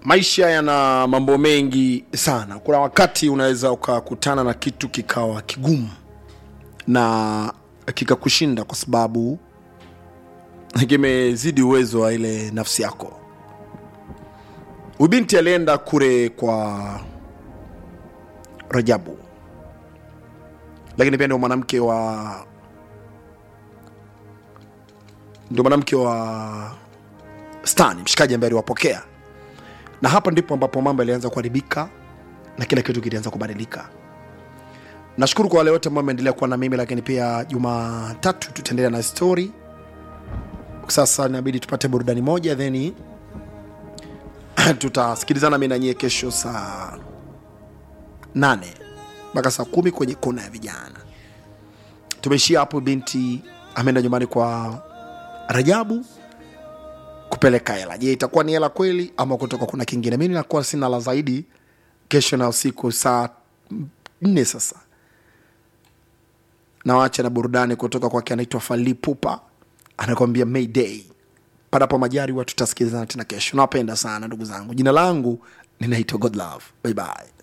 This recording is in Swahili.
maisha yana mambo mengi sana kuna wakati unaweza ukakutana na kitu kikawa kigumu na kikakushinda kwa sababu kimezidi uwezo wa ile nafsi yako ubinti alienda kule kwa rajabu lakini pia ndio mwanamke wa ndio mwanamke wa stani mshikaji ambaye aliwapokea na hapa ndipo ambapo mambo yalianza kuharibika na kila kitu kilianza kubadilika nashukuru kwa wale wote ambao ameendelea kuwa na mimi lakini pia jumatatu tutaendelea na story sasa inabidi tupate burudani moja theni tutasikilizana mi nanyie kesho saa nane mpaka saa kumi kwenye kona ya vijana tumeishia hapo binti ameenda nyumbani kwa rajabu kupeleka hela je itakuwa ni hela kweli ama kutoka kuna kingine mi nakuwa sina la zaidi kesho na usiku saa nne sasa nawacha na burudani kutoka kwake anaitwa falipupa anakwambia mayday panapo majari watu tutasikilizana tena kesho nawapenda sana ndugu zangu jina langu ninaitwa godlove bye bye